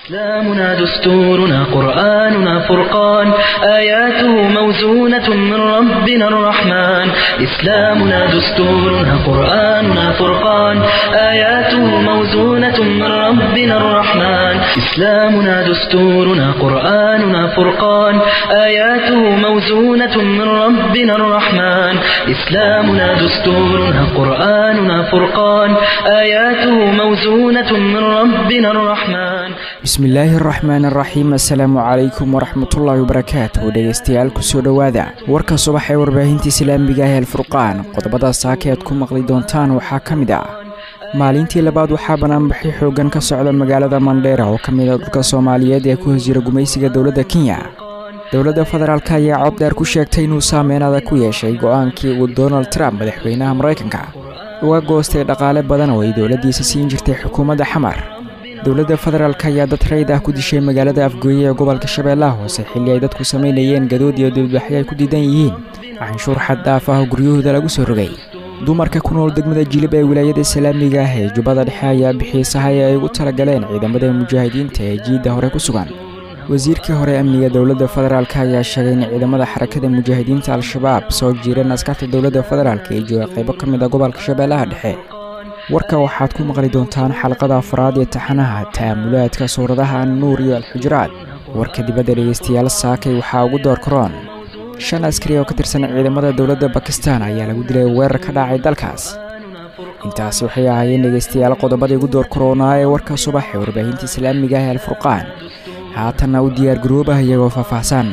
إسلامنا دستورنا قرآننا فرقان آياته موزونة من ربنا الرحمن إسلامنا دستورنا قرآننا فرقان آياته موزونة من ربنا الرحمن إسلامنا دستورنا قرآننا فرقان آياته موزونة من ربنا الرحمن إسلامنا دستورنا قرآننا فرقان آياته موزونة من ربنا الرحمن bismillaahi araxmaan araxiim assalaamu calaykum waraxmatullaahi wabarakaatuh dhegeystayaal kusoo dhowaada warka subax ee warbaahinta islaamiga ah alfurqaan qodobada saaka aad ku maqli doontaan waxaa ka mid ah maalintii labaad waxaa banaanbaxi xoogan ka socda magaalada mandheera oo ka mid a dhulka soomaaliyeed ee ku hosjira gumaysiga dowladda kenya dowladda federaalk ayaa cod dheer ku sheegtay inuu saameynada ku yeeshay go-aankii uu donald trump madaxweynaha maraykanka uga goostay dhaqaale badan oo ay dowladdiisa siin jirtay xukuumadda xamar dowladda federaalk ayaa dad rayd ah ku dishay magaalada afgooye ee gobolka shabeellaha hoose xilli ay dadku samaynayeen gadood iyo dibadbaxyo ay ku diidan yihiin canshuur xad dhaaf ah oo guryahooda lagu soo rogay dumarka ku nool degmada jilib ee wilaayada islaamiga ah ee jubbada dhexe ayaa bixiyey sahay ay ugu talagaleen ciidamada mujaahidiinta ee jiidda hore ku sugan wasiirkii hore amniga dowladda federaalk ayaa sheegay in ciidamada xarakada mujaahidiinta al-shabaab soo jiireen askarta dowladda federaalk ee jooga qaybo ka mid a gobolka shabeellaha dhexe warka waxaad ku maqli doontaan xalqada afraad ee taxanaha ta'amulaadka suuradaha annuur iyo alxujuraad warka dibadda dhegeystayaal saakay waxaa ugu door karoon shan askari oo ka tirsan ciidamada dowladda bakistan ayaa lagu dilay weerar ka dhacay dalkaas intaasi waxay ahaayeen dhegeystayaal qodobadii ugu door karoonaa ee warka subax ee warbaahinta islaamiga ah alfurqaan haatanna u diyaar garoobah iyagoo faahfaahsan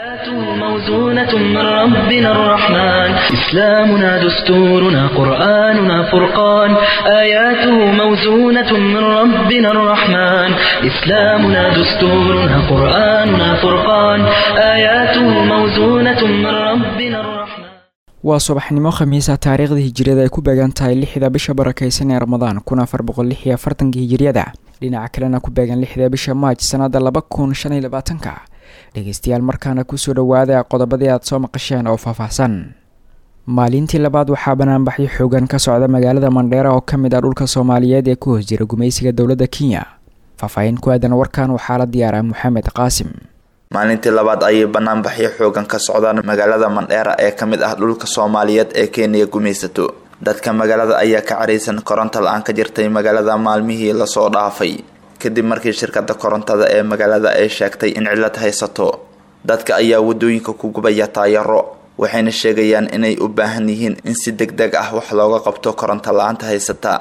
موزونة من ربنا الرحمن إسلامنا دستورنا قرآننا فرقان آياته موزونة من ربنا الرحمن إسلامنا دستورنا قرآننا فرقان آياته موزونة من ربنا الرحمن waa subaxnimo khamiisa taariikhda hijiriyada ay ku beegan tahay lixda bisha barakaysan ee ramadaan kun afar boqol lix iyo afartanka hijiriyada dhinaca kalena ku beegan lixda bisha maaj sanada laba kun shan iyo labaatanka dhegeystayaal markaana kusoo dhowaada qodobadii aad soo maqasheen oo faahfaahsan maalintii labaad waxaa banaanbaxyo xoogan ka socda magaalada mandheera oo ka mid ah dhulka soomaaliyeed ee ku hoos jira gumaysiga dowladda kenya faahfaahin ku aadan warkan waxaa la diyaaraa maxamed qaasim maalintii labaad ayay banaanbaxyo xoogan ka socdaan magaalada mandheera ee ka mid ah dhulka soomaaliyeed ee kenya gumaysato dadka magaalada ayaa ka caraysan koronto la-aan ka jirtay magaalada maalmihii lasoo dhaafay kadib markii shirkada korontada ee magaalada ay sheegtay in cilad haysato dadka ayaa wadooyinka ku gubaya taayaro waxayna sheegayaan inay u baahan yihiin in si deg deg ah wax looga qabto koronto la-aanta haysata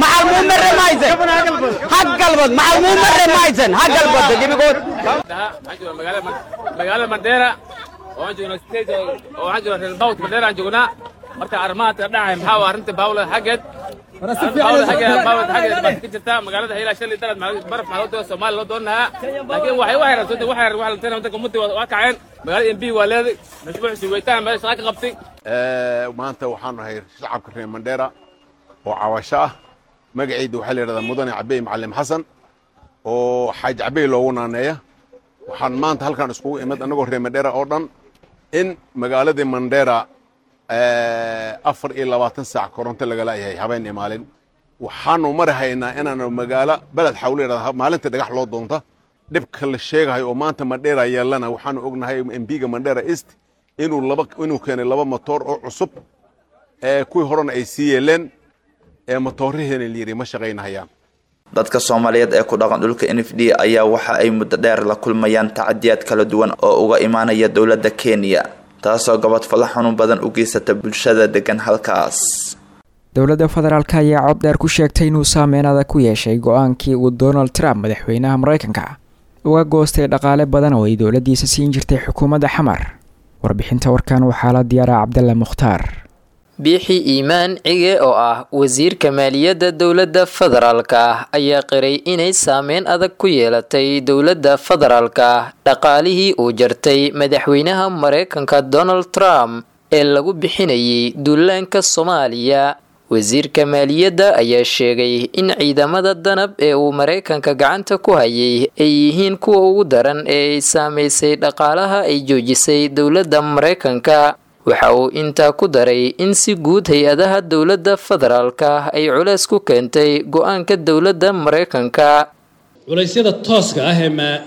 magaalada mandheera waxaan joognaa state oo waxaan joognaa reer bawt mandheera aan joognaa marka arrimahaadka dhacay maxaa waa arrinta baawla xaggeed baawla xaggeed baawla xaggeed baad ka jirtaa magaalada hayla shalay dalad baraf maxaa loo doona soomaaliya loo doon lahaa laakiin waxay waxay rabsatay waxay waxay lanteen wadanka muddi waa kaceen magaalada mb waa leeday mashruuc suweytaan meel shaqa ka qabtay maanta waxaan nahay shacabka reer mandheera oo cawasho ah magacayda waxaa la yidhahdaa mudane cabey macalin xasan oo xaaj cabey loogu naaneeya waxaan maanta halkan iskugu imid annagoo reer mandheera oo dhan in magaaladii mandheera afar iyo labaatan saac koronto lagala yahay habeen iyo maalin waxaanu mari haynaa inaanu magaalo beled xawle yidhahda maalinta dhagax loo doonta dhibka la sheegahayo oo maanta mandheera yeelana waxaanu ognahay mbiga mandheera east inuu laba inuu keenay laba motoor oo cusub ee kuwii horena ay sii yeeleen ee matoorihiina layidhi ma shaqaynahayaan dadka soomaaliyeed ee ku dhaqan dhulka n f d ayaa waxa ay muddo dheer la kulmayaan tacadiyaad kala duwan oo uga imaanaya dowladda kenya taasoo gabadfalo xanuun badan u geysata bulshada degan halkaas dowladda federaalk ayaa cod dheer ku sheegtay inuu saameynada ku yeeshay go-aankii uu donald trump madaxweynaha maraykanka uga goostay dhaqaale badan oo ay dowladdiisa siin jirtay xukuumadda xamar warbixinta warkan waxaa la diyaaraa cabdalla mukhtaar biixi iimaan cige oo ah wasiirka maaliyadda dowladda federaalka ayaa qiray inay saameyn adag ku yeelatay dowladda federaalka dhaqaalihii uu jartay madaxweynaha mareykanka donald trump ee lagu bixinayay duulaanka soomaaliya wasiirka maaliyadda ayaa sheegay in ciidamada danab ee uu mareykanka gacanta ku hayay ay yihiin kuwa ugu daran ee ay saameysay dhaqaalaha ay joojisay dowladda mareykanka waxa uu intaa ku daray in si guud hay-adaha dowladda federaalka ay culeys ku keentay go-aanka dowladda mareykanka culaysyada tooska ah ee maa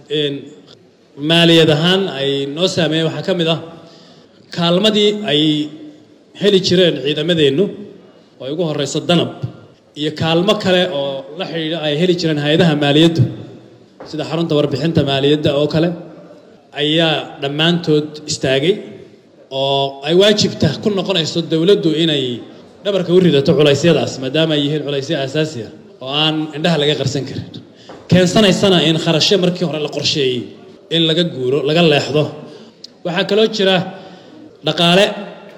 maaliyad ahaan ay noo saameeyeen waxaa ka mid ah kaalmadii ay heli jireen ciidamadeennu oo ay ugu horrayso danab iyo kaalmo kale oo la xidhiidha ay heli jireen hay-adaha maaliyaddu sida xarunta warbixinta maaliyadda oo kale ayaa dhammaantood istaagay oo ay waajibta ku noqonayso dowladdu inay dhabarka u ridato culaysyadaas maadaama ay yihiin culaysyo aasaasi ah oo aan indhaha laga qarsan karin keensanaysana in kharashyo markii hore la qorsheeyey in laga guuro laga leexdo waxaa kaloo jira dhaqaale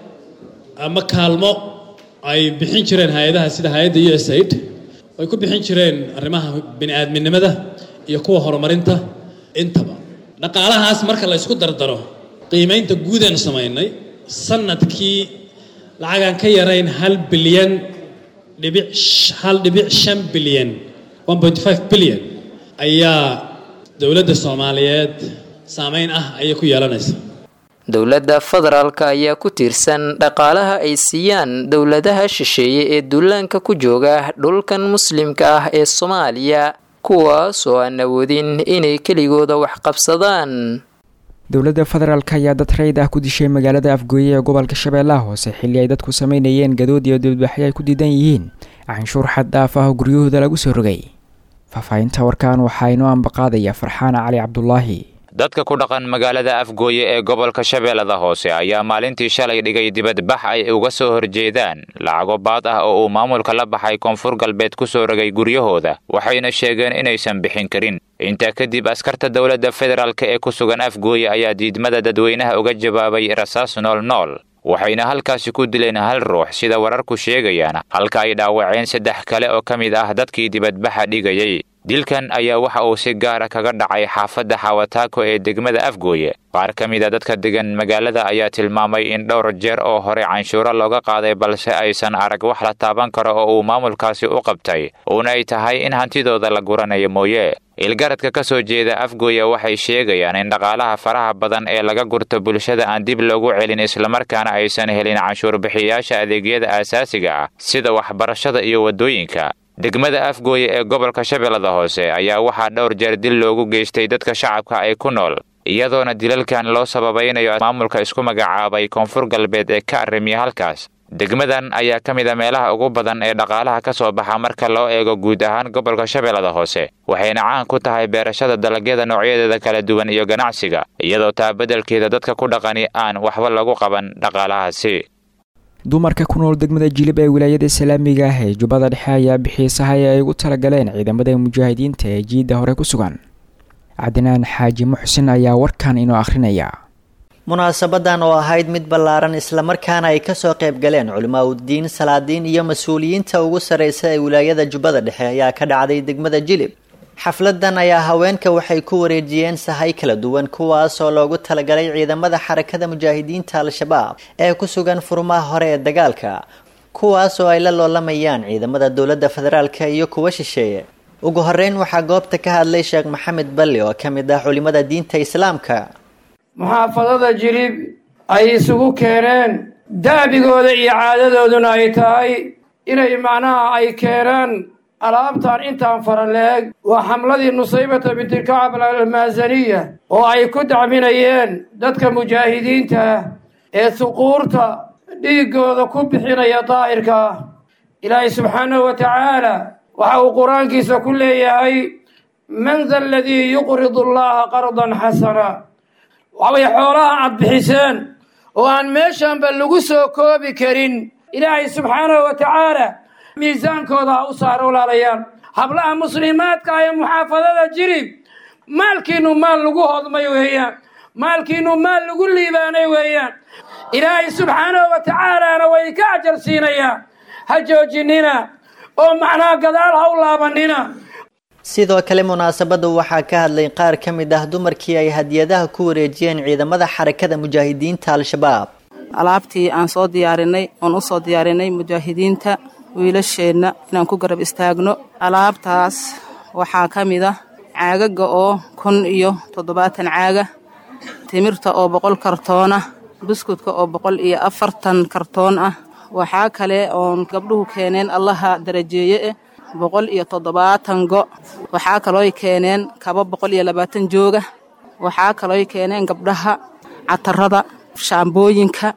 ama kaalmo ay bixin jireen hay-adaha sida hay-adda u s aid ay ku bixin jireen arrimaha bini-aadminimada iyo kuwa horumarinta intaba dhaqaalahaas marka la ysku dardaro qiimaynta guudaanu samaynay sanadkii lacagaan ka yarayn hal bilyan dhibic hal dhibic shan bilyan one point five bilyan ayaa dowladda soomaaliyeed saameyn ah ayay ku yeelanaysa dowladda federaalka ayaa ku tiirsan dhaqaalaha ay siiyaan dowladaha shisheeye ee duulaanka ku jooga dhulkan muslimka ah ee soomaaliya kuwaas oo aan awoodin inay keligooda wax qabsadaan dowladda federaalk ayaa dad rayid ah ku dishay magaalada afgooye ee gobolka shabeellaha hoose xilli ay dadku sameynayeen gadood iyo dibadbaxyo ay ku diidan yihiin canshuur xad dhaaf ah oo guryahooda lagu soo rogay faahfaahinta warkaan waxaa inoo ambaqaadaya farxaana cali cabdulaahi dadka ku dhaqan magaalada afgooye ee gobolka shabeellada hoose ayaa maalintii shalay dhigay dibadbax ay uga soo horjeedaan lacago baad ah oo uu maamulka la baxay koonfur galbeed ku soo rogay guryahooda waxayna sheegeen inaysan bixin karin intaa kadib askarta dowladda federaalk ee ku sugan afgooye ayaa diidmada dadweynaha uga jawaabay rasaas nool nool waxayna halkaasi ku dileen hal ruux sida wararku sheegayaan halka ay dhaawaceen saddex kale oo ka mid ah dadkii dibadbaxa dhigayay dilkan ayaa waxa uu si gaara kaga dhacay xaafadda xawataako ee degmada afgooye qaar ka mid a dadka degan magaalada ayaa tilmaamay in dhowr jeer oo hore canshuuro looga qaaday balse aysan arag wax la taaban karo oo uu maamulkaasi u qabtay uuna ay tahay in hantidooda la guranayo mooye ilgaradka ka soo jeeda afgooye waxay sheegayaan in dhaqaalaha faraha badan ee laga gurto bulshada aan dib loogu celin islamarkaana aysan helin canshuur bixiyayaasha adeegyada aasaasiga ah sida waxbarashada iyo waddooyinka degmada afgooye ee gobolka shabeellada hoose ayaa waxaa dhowr jeer dil loogu geystay dadka shacabka ay ku nool iyadoona dilalkan loo sababaynayo maamulka isku magacaabay koonfur galbeed ee ka arrimiya halkaas degmadan ayaa ka mid a meelaha ugu badan ee dhaqaalaha ka soo baxa marka loo eego guud ahaan gobolka shabeellada hoose waxayna caan ku tahay beerashada dalagyada noocyadeeda kala duwan iyo ganacsiga iyadoo taa beddelkeeda dadka ku dhaqani aan waxba lagu qaban dhaqaalahaasi dumarka ku nool degmada jilib ee wilaayada islaamiga ah ee jubbada dhexe ayaa bixiyey sahay ay ugu talagaleen ciidamada mujaahidiinta ee jiidda hore ku sugan cadnaan xaaji muxsin ayaa warkan inoo akhrinaya munaasabadan oo ahayd mid ballaaran islamarkaana ay kasoo qayb galeen culimaa uddiin salaadiin iyo mas-uuliyiinta ugu sarreysa ee wilaayada jubbada dhexe ayaa ka dhacday degmada jilib xafladan ayaa haweenka waxay ku wareejiyeen sahay kala duwan kuwaas oo loogu talagalay ciidamada xarakada mujaahidiinta al-shabaab ee ku sugan furmaha hore ee dagaalka kuwaas oo ay la loolamayaan ciidamada dowladda federaalka iyo kuwa shisheeye ugu horeyn waxaa goobta ka hadlay sheekh maxamed balli oo ka mid ah culimada diinta islaamka muxaafadada jilib ay isugu keeneen daabigooda iyo caadadooduna ay tahay inay macnaha ay keenaan alaabtan intaan fara leeg waa xamladii nusaybata bintilkacab almaasaniya oo ay ku dacminayeen dadka mujaahidiinta ah ee suquurta dhiiggooda ku bixinaya daa'irka ah ilaahay subxaanahu wa tacaala waxa uu qur-aankiisa ku leeyahay man da aladii yuqridu allaha qardan xasana waxbay xoolaha aad bixiseen oo aan meeshanba lagu soo koobi karin ilaahay subxaanahu wa tacaala miisaankooda ha u saaro walaalayaan hablaha muslimaadka ee muxaafadada jirib maalkiinnu maal lagu hodmay weeyaan maalkiinnu maal lagu liibaanay weeyaan ilaahay subxaanahu wa tacaalaana way ka ajar siinayaan ha joojinina oo macnaha gadaal ha u laabanina sidoo kale munaasabada waxaa ka hadlay qaar ka mid ah dumarkii ay hadiyadaha ku wareejiyeen ciidamada xarakada mujaahidiinta al-shabaab alaabtii aan soo diyaarinay oon u soo diyaarinay mujaahidiinta wiilasheenna inaan ku garab istaagno alaabtaas waxaa ka mid ah caagaga oo kun iyo toddobaatan caaga timirta oo boqol kartoon ah buskudka oo boqol iyo afartan kartoon ah waxaa kale oon gabdhuhu keeneen allaha darajeeye eh boqol iyo toddobaatan go waxaa kalooy keeneen kaba boqol iyo labaatan jooga waxaa kalooy keeneen gabdhaha catarada shaambooyinka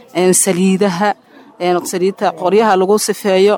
saliidaha saliidta qoryaha lagu sifeeyo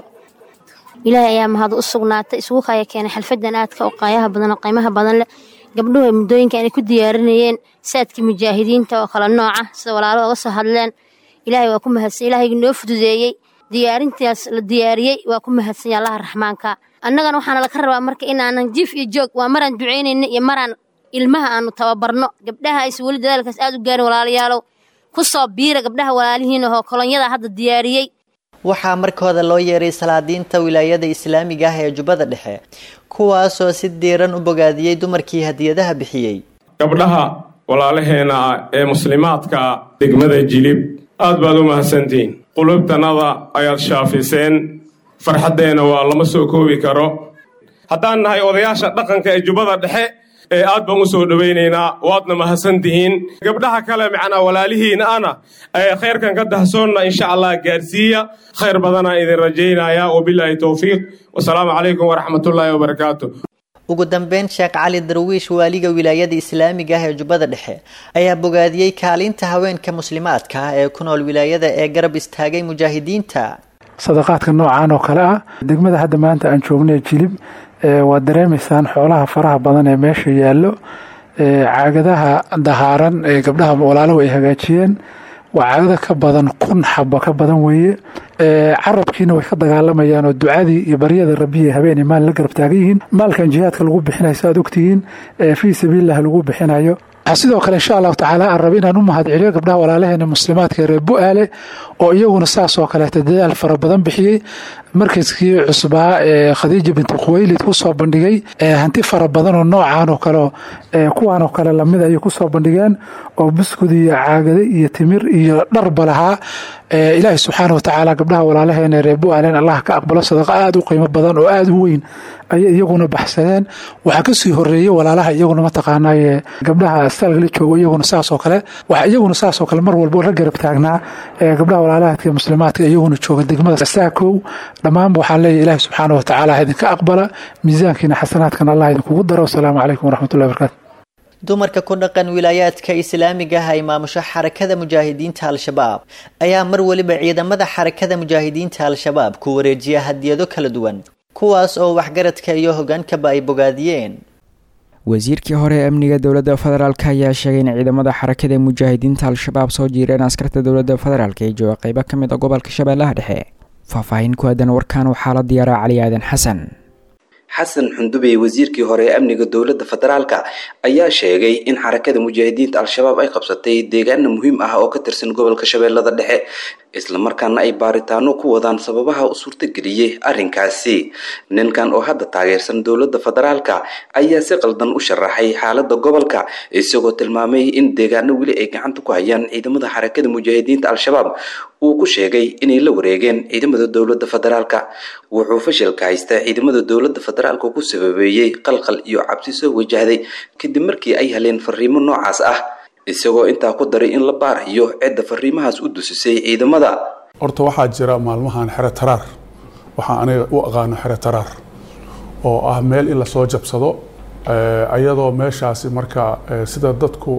ilaahay ayaa mahad u sugnaatay isugu kaya keenay xalfadan aadka oo qaayaha badan oo qiimaha badan leh gabdhuhu ay muddooyinka inay ku diyaarinayeen saadkii mujaahidiinta oo kala nooca sida walaalo oga soo hadleen ilaahay waa ku mahadsan ilaahayga noo fududeeyey diyaarintaas la diyaariyey waa ku mahadsanya allaha raxmaanka annagana waxaana laka rabaa marka inaanan jiif iyo joog waa maraan ducaynayna iyo maraan ilmaha aanu tababarno gabdhaha aysa weli dadaalkaas aad u gaarin walaalayaalow ku soo biira gabdhaha walaalihiin ahoo kolonyada hadda diyaariyey waxaa markooda loo yeeray salaadiinta wilaayada islaamiga ah ee jubbada dhexe kuwaasoo si diiran u bogaadiyey dumarkii hadiyadaha bixiyey gabdhaha walaalaheena ah ee muslimaadka degmada jilib aad baad u mahadsantihiin qulubtannada ayaad shaafiseen farxaddeenna waa lama soo koobi karo haddaan nahay odayaasha dhaqanka ee jubbada dhexe ee aad baan u soo dhowaynaynaa waadna mahadsan tihiin gabdhaha kale macnaa walaalihiina ana ee khayrkan ka dahsoonna insha allah gaarsiiya khayr badanaa idin rajaynaya wabilaahi towfiiq wasalaamu calaykum waraxmatullaahi wabarakaatu ugu dambeyn sheekh cali darwiish waaliga wilaayada islaamiga ah ee jubbada dhexe ayaa bogaadiyey kaalinta haweenka muslimaadka ah ee ku nool wilaayada ee garab istaagay mujaahidiinta sadaqaadka noocan oo kale ah degmada hadda maanta aan joognay jilib waad dareemaysaan xoolaha faraha badan ee meesha yaallo caagadaha dahaaran ee gabdhaha walaalahu ay hagaajiyeen waa caagada ka badan kun xabo ka badan weeye carabkiina way ka dagaalamayaan oo ducadii iyo baryada rabbiya habeenay maal la garab taagan yihiin maalkan jihaadka lagu bixinayo saaad ogtihiin fii sabiililah lagu bixinayo sidoo kale insha allahu tacaala aan raba inaan u mahad celiyo gabdhaha walaalaheena muslimaadka reer bu-aale oo iyaguna saas oo kaleeta dadaal fara badan bixiyey markaskii cusbaa ee khadiija binti khuweylid kusoo bandhigay hanti fara badan oo noocan oo kale kuwaan oo kale lamid ayay kusoo bandhigeen oo buskud iyo caagade iyo timir iyo dharba lahaa ilaahi subxaana watacaala gabdhaha walaalaheena reer bu-aalen allah ka aqbalo sadaqa aada u qiimo badan oo aada u weyn ayay iyaguna baxsadeen waxaa kasii horeeyey walaalaha iyaguna mataqaanaaye gabdhaha staalkala joogo iyaguna saasoo kale waxa iyaguna saasoo kale mar walbo la garab taagnaa gabdhaha walaalahaadka muslimaadka iyaguna jooga degmada saakow dhammaanba waxaan leeyahy ilaahi subxaana watacaala idinka aqbala miisaankiina xasanaadkan allah idinkugu daro wasalaamu calaykum waraxmatullahi barakaatu dumarka ku dhaqan wilaayaadka islaamiga ah ay maamusho xarakada mujaahidiinta al-shabaab ayaa mar weliba ciidamada xarakada mujaahidiinta al-shabaab ku wareejiya hadiyado kala duwan kuwaas oo waxgaradka iyo hogaankaba ay bogaadiyeen wasiirkii hore ee amniga dowladda federaalk ayaa sheegay in ciidamada xarakada mujaahidiinta al-shabaab soo jiireen askarta dowladda federaalk ee jooga qeybo ka mid a gobolka shabeellaha dhexe faahfaahin ku aadan warkan waxaa la diyaaraa cali aadan xasan xasan xundubey wasiirkii hore ee amniga dowladda federaalka ayaa sheegay in xarakada mujaahidiinta al-shabaab ay qabsatay deegaana muhiim ah oo ka tirsan gobolka shabeellada dhexe islamarkaana ay baaritaano ku wadaan sababaha u suurtageliyey arrinkaasi ninkan oo hadda taageersan dowladda federaalka ayaa si qaldan u sharaxay xaalada gobolka isagoo tilmaamay in deegaano weli ay gacanta ku hayaan ciidamada xarakada mujaahidiinta al-shabaab uu ku sheegay inay la wareegeen ciidamada dowladda federaalka wuxuu fashilka haysta ciidamada dowladda federaalka ku sababeeyey qalqal iyo cabsi soo wajahday kadib markii ay heleen fariimo noocaas ah isagoo intaa ku daray in la baarayo cidda fariimahaas u dusisay ciidamada horta waxaa jira maalmahan xero taraar waxaa aniga u aqaano xero taraar oo ah meel in lasoo jabsado ayadoo meeshaasi marka sida dadku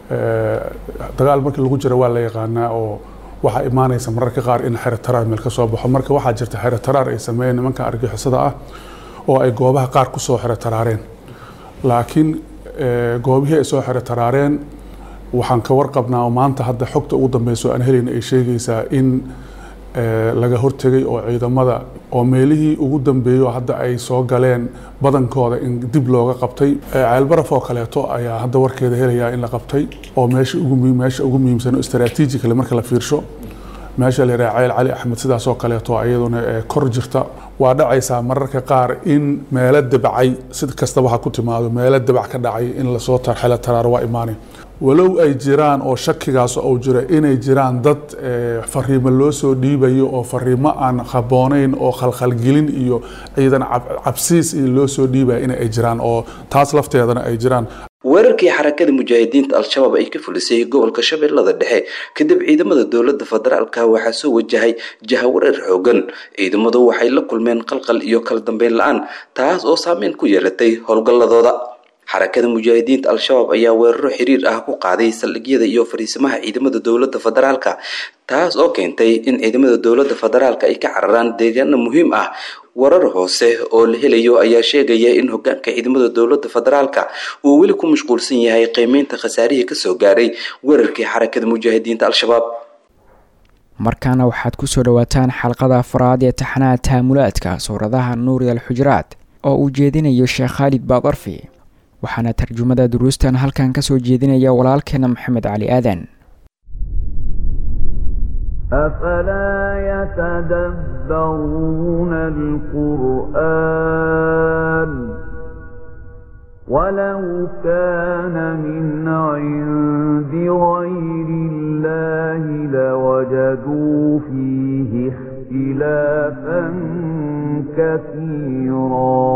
dagaal markii lagu jiro waa la yaqaanaa oo waxaa imaanaysa mararka qaar in xero taraar meel ka soo baxo marka waxaa jirta xero taraar ay sameeyeen nimanka argixisada ah oo ay goobaha qaar ku soo xero taraareen laakiin goobihii ay soo xero taraareen waxaan ka warqabnaa oo maanta hadda xogta ugu dambeyso aan helayna ay sheegaysaa in laga hortegay oo ciidamada oo meelihii ugu dambeeyo hadda ay soo galeen badankooda in dib looga qabtay ceelbaraf oo kaleeto ayaa hadda warkeeda helayaa in la qabtay oo meesha ugu meesha ugu muhiimsan oo istaraatiijikale marka la fiirsho meesha la yidhaha ceel cali axmed sidaas oo kaleeto iyaduna kor jirta waa dhacaysaa mararka qaar in meelo dabacay sid kastaba ha ku timaado meelo dabac ka dhacay in lasoo tarxelo taraaro waa imaanay walow ay jiraan oo shakigaas ou jiro inay jiraan dad fariimo loo soo dhiibayo oo fariimo aan haboonayn oo khalkhalgelin iyo ciidan cabsiis iyo loo soo dhiibaya in ay jiraan oo taas lafteedana ay jiraan weerarkii xarakada mujaahidiinta al-shabaab ay ka fulisay gobolka shabeellada dhexe kadib ciidamada dowladda federaalka waxaa soo wajahay jahawareer xoogan ciidamadu waxay la kulmeen qalqal iyo kala dambeyn la-aan taas oo saameyn ku yeelatay howlgalladooda xarakada mujaahidiinta al-shabaab ayaa weeraro xiriir ah ku qaaday saldhigyada iyo fariisimaha ciidamada dowladda federaalka taas oo keentay in ciidamada dowladda federaalka ay ka cararaan deegaano muhiim ah warar hoose oo la helayo ayaa sheegaya in hogaanka ciidamada dowladda federaalka uu weli ku mashquulsan yahay qiimeynta khasaarihii kasoo gaaray weerarkii xarakada mujaahidiinta al-shabaab markaana waxaad ku soo dhowaataan xalqada afraad ee taxanaha taamulaadka suuradaha nuuri al xujuraad oo uu jeedinayo sheekh khaalid baadarfi waxaana tarjumada duruustan halkan ka soo jeedinaya walaalkeena maxamed cali aadan أفلا يتدبرون القرآن ولو كان من عند غير الله لوجدوا فيه اختلافا كثيرا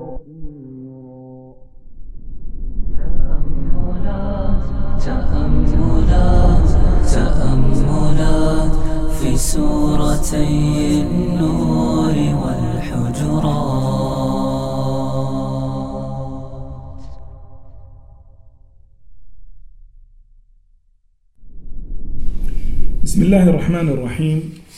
تأملات تأملات في سورتي النور والحجرات بسم الله الرحمن الرحيم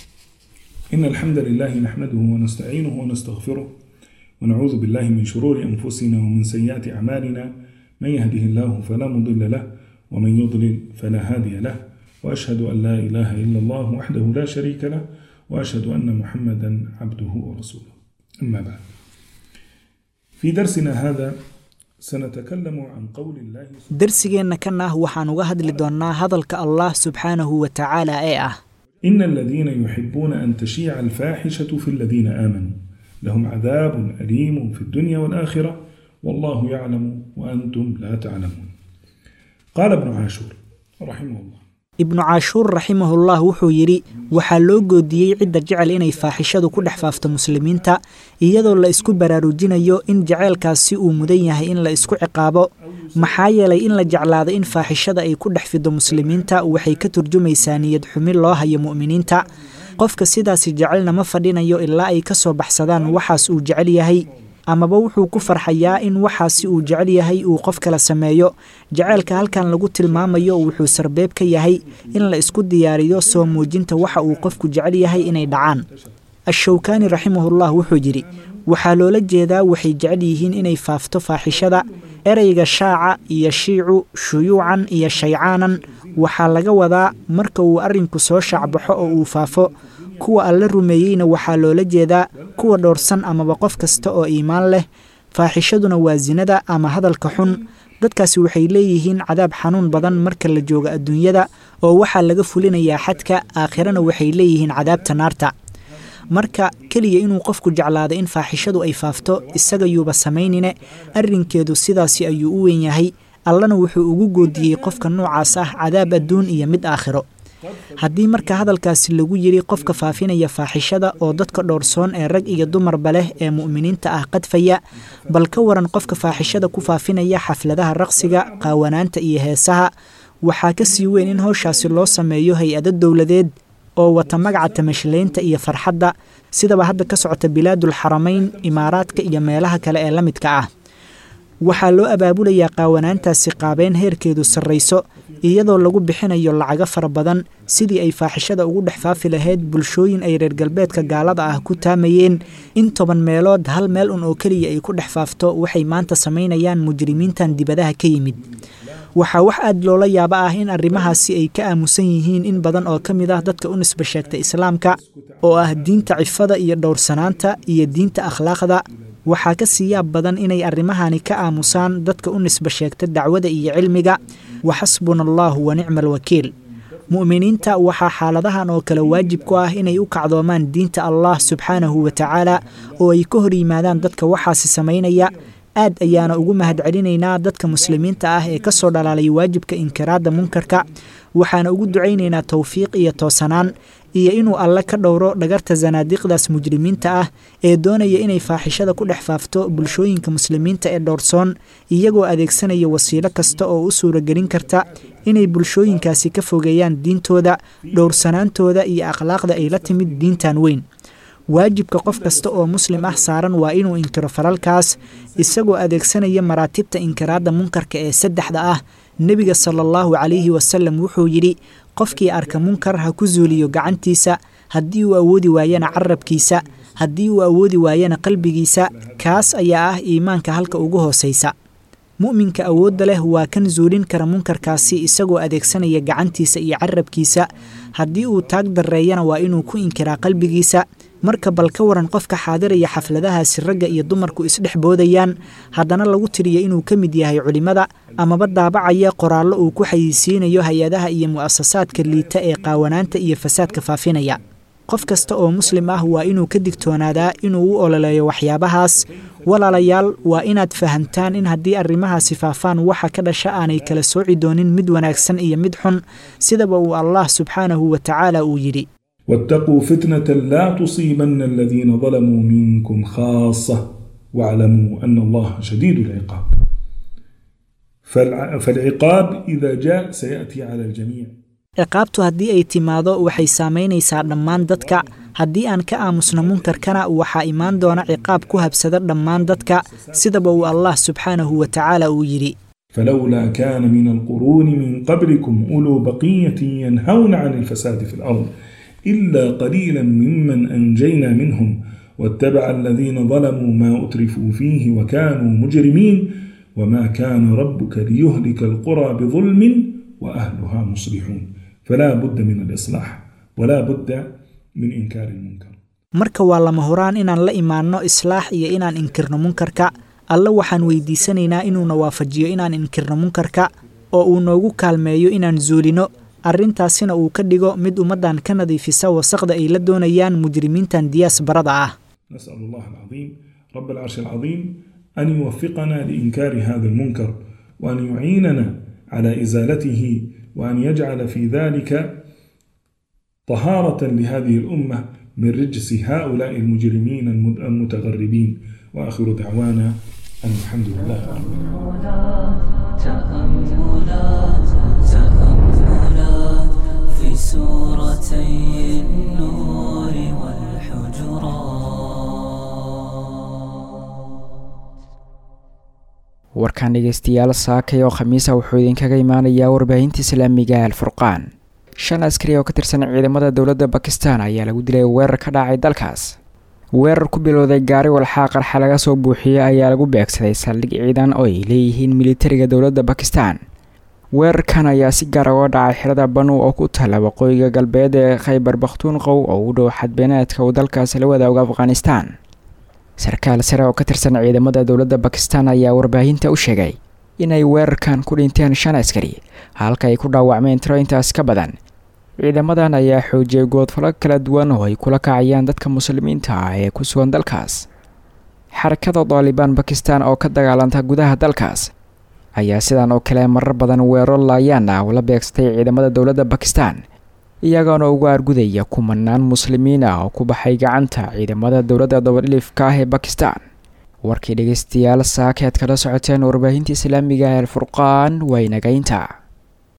إن الحمد لله نحمده ونستعينه ونستغفره ونعوذ بالله من شرور أنفسنا ومن سيئات أعمالنا من يهده الله فلا مضل له ومن يضلل فلا هادي له وأشهد أن لا إله إلا الله وحده لا شريك له وأشهد أن محمدا عبده ورسوله أما بعد في درسنا هذا سنتكلم عن قول الله darsigeenna kan ah waxaan uga hadli doonnaa hadalka allah subxaanahu wa tacaala ee ah إن الذين يحبون أن تشيع الفاحشة في الذين آمنوا لهم عذاب أليم في الدنيا والآخرة والله يعلم وأنتم لا تعلمون قال ابن عاشور رحمه الله ibnu caashuur raximahullah wuxuu yidhi waxaa loo goodiyey cidda jecel inay faaxishadu ku dhex faafto muslimiinta iyadoo la isku baraarujinayo in jaceylkaasi uu mudan yahay in la isku ciqaabo maxaa yeelay in la jeclaado in faaxishada ay ku dhex fido muslimiinta waxay ka turjumaysaa niyad xumi loo hayo mu'miniinta qofka sidaasi jecelna ma fadhinayo ilaa ay ka soo baxsadaan waxaas uu jecel yahay amaba wuxuu ku farxayaa in waxaasi uu jecel yahay uu qof kala sameeyo jaceylka halkan lagu tilmaamayo wuxuu sarbeeb ka yahay in la isku diyaariyo soo muujinta waxa uu qofku jecel yahay inay dhacaan ashowkaani raximahullah wuxuu yidhi waxaa loola jeedaa waxay jecel yihiin inay faafto faaxishada ereyga shaaca iyo shiicu shuyuucan iyo shaycaanan waxaa laga wadaa marka uu arrinku soo shaacbaxo oo uu faafo kuwa alla rumeeyeyna waxaa loola jeedaa kuwa dhowrsan amaba qof kasta oo iimaan leh faaxishaduna waa sinada ama hadalka xun dadkaasi waxay leeyihiin cadaab xanuun badan marka la joogo adduunyada oo waxaa laga fulinayaa xadka aakhirana waxay leeyihiin cadaabta naarta marka keliya inuu qofku jeclaado in faaxishadu ay faafto isagayuuba samaynine arrinkeedu sidaasi ayuu u weyn yahay allana wuxuu ugu goodiyey qofka noocaas ah cadaab adduun iyo mid aakhiro haddii marka hadalkaasi lagu yidhi qofka faafinaya faaxishada oo dadka dhowrsoon ee rag iyo dumarba leh ee mu'miniinta ah qadfaya bal ka waran qofka faaxishada ku faafinaya xafladaha raqsiga qaawanaanta iyo heesaha waxaa ka sii weyn in howshaasi loo sameeyo hay-ado dowladeed oo wata magaca tamashlaynta iyo farxadda sidaba hadda ka socota bilaadul xaramayn imaaraadka iyo meelaha kale ee la midka ah waxaa loo abaabulayaa qaawanaantaasi qaabeyn heerkeedu sarrayso iyadoo lagu bixinayo lacago fara badan sidii ay faaxishada ugu dhex faafi lahayd bulshooyin ay reer galbeedka gaalada ah ku taamayeen in toban meelood hal meel un oo keliya ay ku dhex faafto waxay maanta samaynayaan mujrimiintan dibadaha ka yimid waxaa wax aad loola yaabo ah in arrimahaasi ay ka aamusan yihiin in badan oo ka mid ah dadka u nisba sheegta islaamka oo ah diinta cifada iyo dhowrsanaanta iyo diinta akhlaaqda waxaa ka sii yaab badan inay arrimahani ka aamusaan dadka u nisba sheegta dacwada iyo cilmiga wa xasbuna allaahu wa nicma alwakiil mu'miniinta waxaa xaaladahan oo kale waajib ku ah inay u kacdoomaan diinta allah subxaanahu wa tacaala oo ay ka hor yimaadaan dadka waxaasi samaynaya aad ayaana ugu mahadcelinaynaa dadka muslimiinta ah ee kasoo dhalaalay waajibka inkiraadda munkarka waxaana ugu ducaynaynaa towfiiq iyo toosanaan iyo inuu alle ka dhowro dhagarta sanaadiiqdaas mujrimiinta ah ee doonaya inay faaxishada ku dhex faafto bulshooyinka muslimiinta ee dhowrsoon iyagoo adeegsanaya wasiilo kasta oo u suuragelin karta inay bulshooyinkaasi ka fogeeyaan diintooda dhowrsanaantooda iyo akhlaaqda ay la timid diintan weyn waajibka qof kasta oo muslim ah saaran waa inuu inkiro falalkaas isagoo adeegsanaya maraatibta inkiraadda munkarka ee saddexda ah nebiga sala allahu calayhi wasalam wuxuu yidhi qofkii arka munkar ha ku zuuliyo gacantiisa haddii uu awoodi waayana carabkiisa haddii uu awoodi waayana qalbigiisa kaas ayaa ah iimaanka halka ugu hoosaysa mu'minka awoodda leh waa kan zuulin kara munkarkaasi isagoo adeegsanaya gacantiisa iyo carabkiisa haddii uu taag darreeyana waa inuu ku inkiraa qalbigiisa marka bal ka waran qofka xaadiraya xafladahaasi ragga iyo dumarku isdhex boodayaan haddana lagu tiriya inuu ka mid yahay culimmada amaba daabacaya qoraallo uu ku xayisiinayo hay-adaha iyo mu'asasaadka liita ee qaawanaanta iyo fasaadka faafinaya qof kasta oo muslim ah waa inuu ka digtoonaadaa inuu u ololeeyo waxyaabahaas walaalayaal waa inaad fahamtaan in haddii arrimahaasi faafaan waxa ka dhasha aanay kala sooci doonin mid wanaagsan iyo mid xun sidaba uu allah subxaanahu wa tacaala uu yidhi واتقوا فتنة لا تصيبن الذين ظلموا منكم خاصة واعلموا أن الله شديد العقاب فالع- فالعقاب إذا جاء سيأتي على الجميع ciqaabtu haddii ay timaado waxay saamaynaysaa dhammaan dadka haddii aan ka aamusno munkarkana waxaa imaan doona ciqaab ku habsada dhammaan dadka sidaba uu allah subxaanahu wa tacaala uu yidhi فلولا كان من القرون من قبلكم أولو بقية ينهون عن الفساد في الأرض إلا قليلا ممن أنجينا منهم واتبع الذين ظلموا ما أترفوا فيه وكانوا مجرمين وما كان ربك ليهلك القرى بظلم وأهلها مصلحون فلا بد من الإصلاح ولا بد من إنكار المنكر marka waa lama huraan inaan la imaanno islaax iyo inaan inkirno munkarka alle waxaan weydiisanaynaa inuuna waafajiyo inaan inkirno munkarka oo uu noogu kaalmeeyo inaan zuulino arrintaasina uu ka dhigo mid ummaddan ka nadiifisa wasaqda ay la doonayaan mujrimiintan diyaas barada ah نسأل الله العظيم رب العرش العظيم أن يوفقنا لإنكار هذا المنكر وأن يعيننا على إزالته وأن يجعل في ذلك طهارة لهذه الأمة من رجس هؤلاء المجرمين المد- المتغربين وآخر دعوانا أن الحمد لله رب تأملات تأملات في سورتي النور والحجرات warkan dhegeystayaal saakay oo khamiisa wuxuu idinkaga imaanayaa warbaahinta islaamiga alfurqaan shan askari oo ka tirsan ciidamada dowladda bakistan ayaa lagu dilay weerar ka dhacay dalkaas weerar ku bilowday gaari walxaa qarxa laga soo buuxiyey ayaa lagu beegsaday saldhig ciidan oo ay leeyihiin militariga dowladda bakistan weerarkan ayaa si gaar uga dhacay xirada banu oo ku taalla waqooyiga galbeed ee khaybar bakhtuunqow oo u dhow xadbeeneedka uu dalkaasi la wadaago afghanistan sarkaal sare oo ka tirsan ciidamada dowladda bakistan ayaa warbaahinta u sheegay inay weerarkan ku dhinteen shan askari halka ay ku dhaawacmeen tiro intaas ka badan ciidamadan ayaa xoojiyay goodfalo kala duwan oo ay kula kacayaan dadka muslimiinta ah ee ku sugan dalkaas xarakada daalibaan bakistan oo ka dagaalanta gudaha dalkaas ayaa sidan oo kale marar badan weeraro laayaan ah ula beegsatay ciidamada dowladda bakistan iyagoona uga argudaya kumanaan muslimiin ah oo ku baxay gacanta ciidamada dowladda dabadhilifka ah ee bakistan warkii dhegeystayaal saakeed kala socoteen warbaahinta islaamiga ee alfurqaan waa inagaynta